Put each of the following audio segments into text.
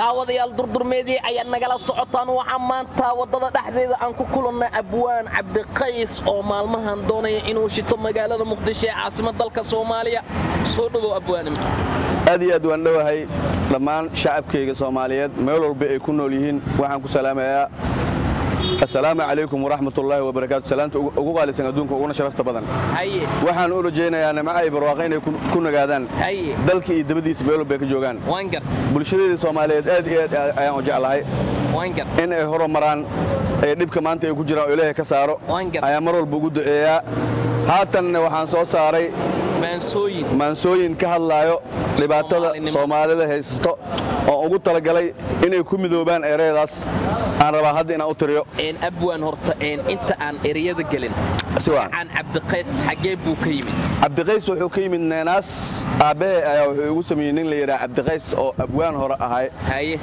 daawadayaal durdurmeedii ayaa nagala socotaan waxaa maanta waddada dhexdeeda aan ku kulannay abwaan cabdiqays oo maalmahan doonaya inuu shito magaalada muqdisho ee caasimad dalka soomaaliya soo dhowow abwaanim aad iyo aad waan dhowahay dhammaan shacabkayga soomaaliyeed meel walba ay ku nool yihiin waxaan ku salaamayaa assalaamu calaykum waraxmatullaahi wabarakaatu salaanta ugu qaalisan adduunka uguna sharafta badan haye waxaan u rajaynayaa nimco ay barwaaqo inay ku nagaadaan haye dalka iyo dabadiisa meel walba ay ka joogaan waan gar bulshadeedii soomaaliyeed aad iyo aad ayaan u jeclahay waan gar in ay horumaraan ee dhibka maanta ay ku jiraan oo ilaahay ka saaro Waan gar- ayaan mar walba ugu duceeyaa haatanna waxaan soo saaray maansooyin maansooyin ka hadlaayo dhibaatada Soomaalinimo. soomaalida haysato oo ugu talagalay inay ku midoobaan ereyadaas aan rabaa hadda inaan u tiriyo een abwaan horta een inta aan ereyada gelin si wacan aan cabdiqays xaggee buu ka yimid cabdiqays wuxuu ka yimid neenaas aabbahe ayaa wuxuu igu sameeyey nin la yidhaha cabdiqays oo abwaan hore ahay haye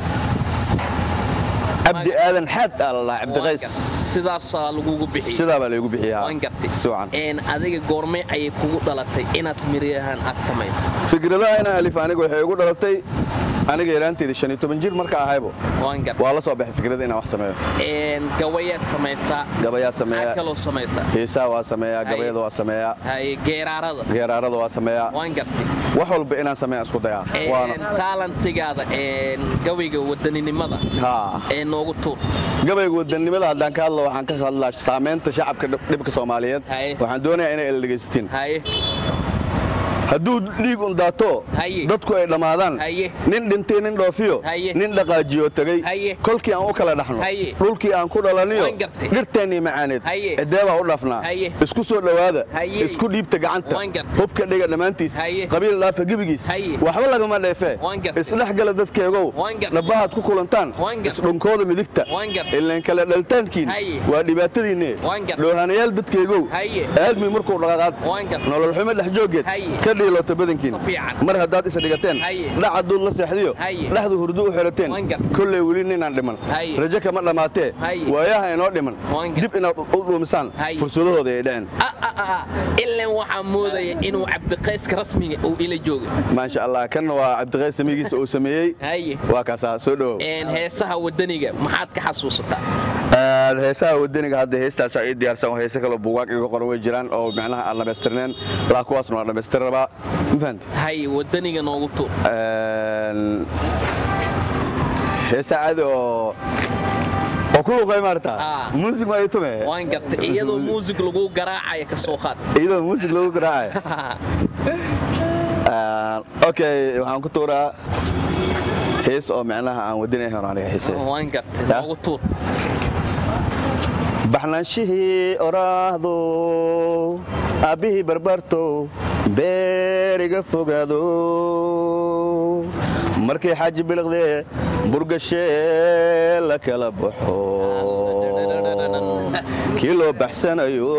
cabdi aadan xaad aa la dhahaa waan cabdiqays gar- sidaasaa lagugu bixiyey sidaa baa laygu bixiyaa waan gartay si wacan een adiga goormee ayay kugu dhalatay inaad miryahan aad samayso fikradaha inaan alif aniga waxay igu dhalatay aniga yaraanteedii shan iyo toban jir marka ahaybo waan gartay waa la soo baxay fikrada inaan wax sameeyo een gawayaad samaysaa gabayaa maxaa sameeyaa kaloo samaysaa heesaha waa sameeyaa Haye. gabayada waa sameeyaa haye geeraarada geeraarada waa sameeyaa waan gartay wax walba inaan sameeya isku dayaa een waana taalantigaada een gabayga wadaninimada haa ee noogu tuur gabayga wadanimada haddaan ka hadlo waxaan ka hadlaa saamaynta shacabka dhib- dhibka soomaaliyeed Haye. waxaan doonayaa inay ila dhegaysatiin haye hadduu dhiig undaato Haye. dadku ay dhammaadaan Haye. nin dhintay nin dhoofiyo Haye. nin dhaqaajiyo tegey Haye. kolkii aan u kala dhaxno Haye. dhulkii aan ku dhalaniyo Waan gartay. dhirteennii macaaneed Haye. cidee baa u dhafnaa Haye. isku soo dhowaada Haye. isku dhiibta gacanta Waan gartay. hubka dhiga dhammaantiis Haye. qabiil dhaafa gebigiis Haye. waxba lagama dheefee Waan gartay. isdhexgala dadkeegow Waan gartay. dhabahaad ku kulantaan Waan gartay. isdhunkooda midigta Waan gartay. ileen kale dhalitaankiin Haye. waa dhibaatadiinne Waan gartay. dhoohanayaal dadkeegow Haye. aadmi markuu dhaqaaqaad Waan gartay. nolol xumo dhex jooggeed Haye. ka dhiiloota badankiin Si fiican. mar haddaad is dhigateen Haye. dhaca duud la seexdiyo Haye. dhexdu hurdo u xirateen Waan gartay. kolley weli ninaan dhiman Haye. rajo kama dhammaatee Haye. waayaha inoo dhiman Waan gartay. dib inaad u dhuumisaan Haye. fursadahooda ay dhicin ilan waxaa moodaya inuu cabdiqayska rasmiga uu ila joogo maasha allah kanna waa cabdiqays samigiisa uu sameeyey haye waa kaasaa soo dhowow een heesaha wadaniga maxaad ka xasuusataa Een, heesaha wadaniga hadda heestaasaa ii diyaarsan oo heese kaloo buugaag iga qoran way jiraan oo macnaha aan dhammaystirneen laa kuwaasna waa dhammaystir rabaa ma fahanti haye wadaniga noogu tuur Een, heesa caadi oo oo ku luqay maarta Ah. muusig ma ay tume waan gartay iyadoo muusig lagu garaacaya ka soo qaad iyadoo muusig lagu garaacay Een, okay waxaan ku tuuraa hees oo macnaha aan wadani ahayn oo aniga xiisay waan gartay Ya? noogu tuur baxnaanshihii oraahdo aabbihii barbarto beeriga fogaado markay xaaji biliqdee burgashee la kala baxo kii loo baxsanayo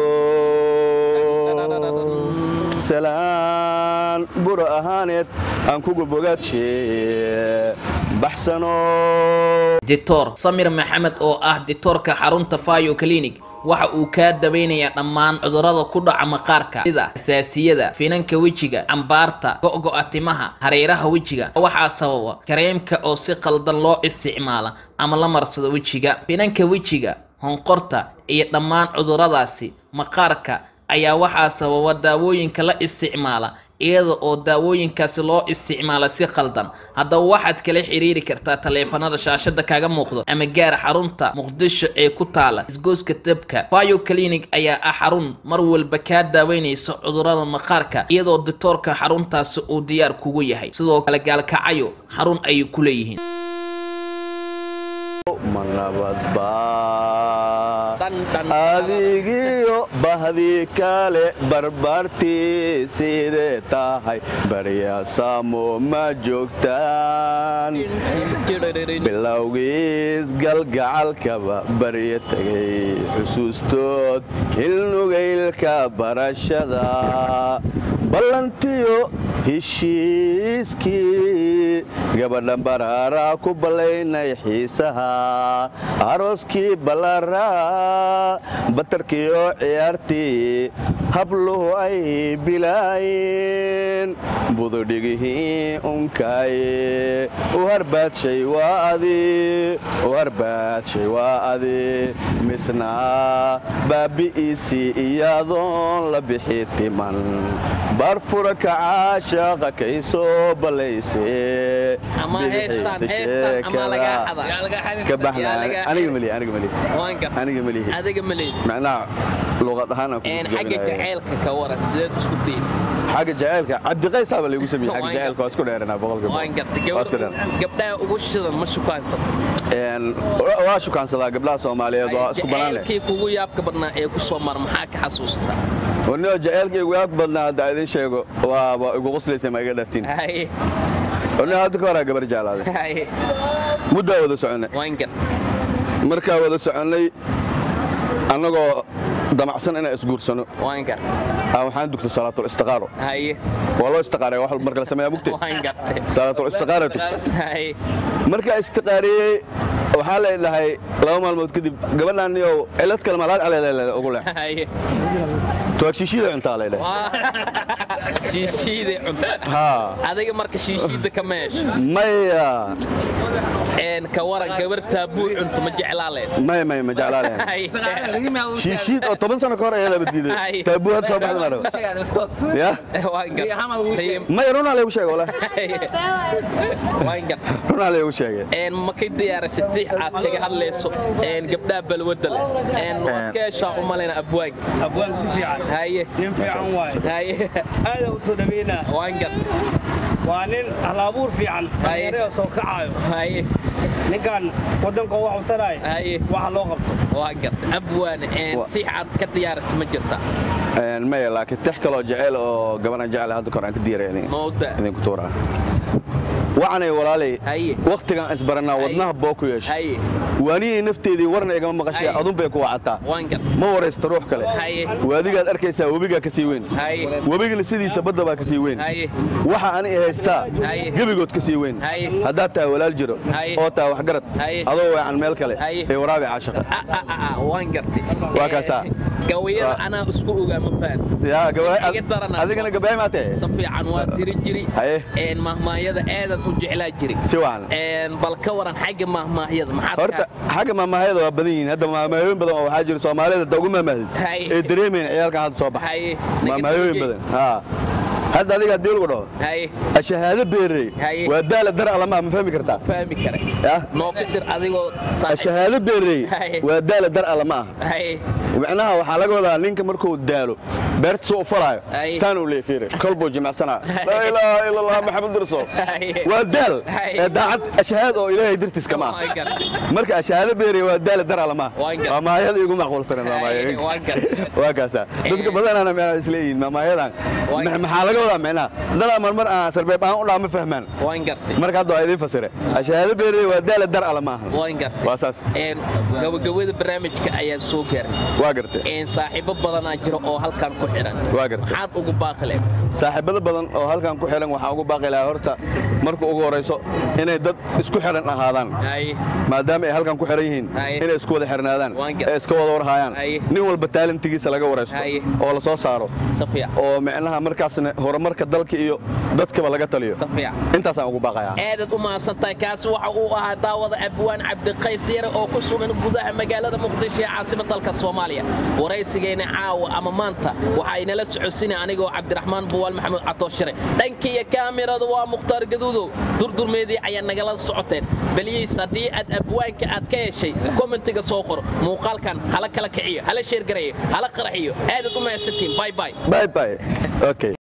salaan buro ahaaneed aan kugu bogaadshee baxsano dictor samir maxamed oo ah dictoorka xarunta fayo clinic waxa uu kaa daweynayaa dhammaan cudurrada ku dhaca maqaarka sida xasaasiyada finanka wejiga cambaarta go'go'a timaha hareeraha wejiga waxaa sababa kareemka oo si qaldan loo isticmaala ama la marsado wejiga finanka wejiga honqorta iyo dhammaan cudurradaasi maqaarka ayaa waxaa sababa daawooyinka la isticmaala iyada oo daawooyinkaasi loo isticmaala si qaldan haddaba waxaad kala xiriiri kartaa taleefanada shaashada kaga muuqdo ama gaar xarunta muqdisho ee ku taala isgooska dabka bio clinic ayaa ah xarun mar walba kaa daaweynaysa cudurrada maqaarka iyadoo dictoorka xaruntaasi uu diyaar kugu yahay sidoo kale gaalkacayo xarun ayay ku leeyihiin ma nabadba adigiyo bahdii kale barbartii sidee tahay baryasaamo ma joogtaan bilowgiis galgacalkaba baryo tegay xusuustood hilnugaylka barashada ballantiyo heshiiskii gabadhan baraaraa ku ballaynay xiisaha arooskii ballaraa batarkiyo ciyaartii habluhu ay bilaayeen bududhigihii unkaaye u harbaadshay waa adi u harbaadshay waa adi misna baabi'iisii iyadoon la bixi timan barfura kacaashaqa kay soo ballayse Ama heestaan, heestaan, ama lagaa xadaa. ka baxna Yaa lagaa aniga malihi aniga malihi waan gar aniga malihi adiga ma leed macnaha luqad ahaan aan ku een xagga jaceylka ka waran sideed isku tihiin xagga jaceylka cabdiqaysaaba laygu sameeyey xagga Waan gar- jaceylka waa isku dheeranaa boqolkiiba waan gartay waa isku dheer gabadha- gabdhaha ugu shidan ma shukaansata Een, wa- waa shukaansadaa gabdhaha soomaaliyeed waa isku banaan leh jaceylkii kugu yaabka badnaa ee ku soo mara maxaa ka xasuusataa wanio jaceylka igu yaab badnaa hadda idin sheego waa waa igu quslaysa ma iga dhaftiin haye wanio hadda ka horaa gabar jeclaaday haye muddaa wada soconnay waan gartay markaa wada soconnay annagoo damacsan inaan isguursano waan gartay aan waxaan dugtay salaatul istiqaaro haye waa loo istiqaaray wax walba marka la sameeyaa mugtay waan gartay salaatul istiqaara tugtay haye markaa istiqaariyey waxaa la dhahay laba maalmood kadib gabadhaan iyo cilad kale malaad caleeda ugu leh haye tuwagshiishida cuntaa la dhahay waa shiishiida cunta haa adiga marka shiishiida ka meesha maya een ka waran gabar taabuu cunto ma jeclaa leed maya maya ma jeclaa lehen Haye. shiishiid oo toban sano ka hor ayaa laba Ay. diiday taabuu had soo baxda maraba ya waan gartay maya runaa laygu sheegay wala waan gartay runaa laygu sheegay een ma ka diyaarisay tix aad kaga hadlayso een gabdhaha balwada leh een waad ka heshaa u malayna abwaag abwaan si fiican haye nin fiican waaye haye aada u soo dhaweynaa waan gartay waa nin halabuur fiican Haye. dhalinyarada soo kacaayo haye ninkan waddanka wax u taraayo haye waxa loo qabto waan gartay abwaan een Wa- tix aad ka diyaarisay ma jirta Een, maya laakiin tex kaloo jecel oo gabanaan jecel hadda kor aan ka diiray idin- mawda idinku tuuraa wacanay walaalay haye wakhtigaan isbarannaa Haye. wadnaha boo ku yeesha haye waanihii nafteedii warna igama maqashay Haye. adun bay ku wacataa waan gartay ma waraysto ruux kale haye waadigaad arkaysaa webigaa ka sii weyn haye webigana sidiisa badda baa ka sii weyn haye waxa ani haystaa Haye. gebigood ka sii weyn Haye. haddaad tahay walaal jiro Haye. oo tahay waxgarad Haye. adoo weecan meel kale Haye. ee waraabi caashaqa Ah, ah, ah, ah, waan gartay Waa kaasaa. gawayada Waa- anaa isku ogaa ma fahan yaa gabaa Iga daran adigana gabaay maa tahay si fiican waa tiri jiri Haye. een mahmaahiyada aadan u jeclaa jiri si wacan een bal ka waran xagga mahmaahiyada maxaad horta kaas- xagga maamaahayada waa badan yihiin hadda maamaahooyin badan oo waxaa jira soomaalida da ugu maamaahid Haye. ee dareemayn ciyaalkan hadda soo baxa haye maamaahooyin badan haa hadda adiga haddii lagu dhaho haye ashahaado beerey Haye. waa daala dar alama ma fahmi kartaa fahmi kare ya noofisir adigoo saaxiib- ashahaado beerey Haye. waa daala dar alama ah haye macnaha waxaa laga wadaa ninka markuu daalo beerta soo u falaayo Haye. saan uu leefiire kolbuu jimacsanaa laa ilaaha ila allah maxamed rasuul Haye. waa daal Haye. ee daacad ashahaad oo ilaahay dartiis kama Waan ah gartay. marka ashahaado beerey waa daala dar alama Waan gartay. waa maayada igu macquulsanen waa Haye, maayada waan gartay. waa kaasa dadka Eh. badanana meelaha isleeyihiin maamaayadan Waan ma- maxaa laga wadaa micnaha dadaa marmar aan sarbeeb aan u dhaha ma fahmaan waan gartay marka hadda waa idiin fasire ashahaado beerey waa daala dar alama aha waan gartay waa saas een gabagabada barnaamijka ayaan soo gaarnay waa gartay een saaxiibo badanaa jira oo halkan ku xidhan Waa gartay. maxaad ugu baaqi leed saaxiibada badan oo halkan ku xihan waxaa ugu baaqi lahaa horta marka ugu horayso inay dad isku xidhan ahaadaan haye maadaama ay halkan ku xihan yihiin Haye. inay isku wada xirnaadaan Waan gar- ee iska wada warhaayaan Haye. nin walba taalantigiisa laga waraysto Haye. oo la soo saaro safiya oo micnaha markaasna horumarka dalka iyo dadkaba laga taliyo safiya intaasaan ugu baaqayaa aadaad u mahadsantahay kaasi waxa uu ahaa daawada abwaan cabdiqays yare oo ku sugan gudaha magaalada muqdisho ee caasimad dalka soomaaliya waraysigeena caawa ama maanta waxaa inala socodsinay anigoo cabdiraxmaan buwaal maxamuud catooshire dhankiiyo kaamirada waa mukhtaar gaduudow durdurmeedii ayaa nagala socoteen beliyiis haddii aad abwaanka aad ka heshay kommentiga soo qor muuqaalkan hala kala kiciyo hala sheergareeyo hala qaraxiyo aadaad u mahadsantihiin bay bay bye bye okay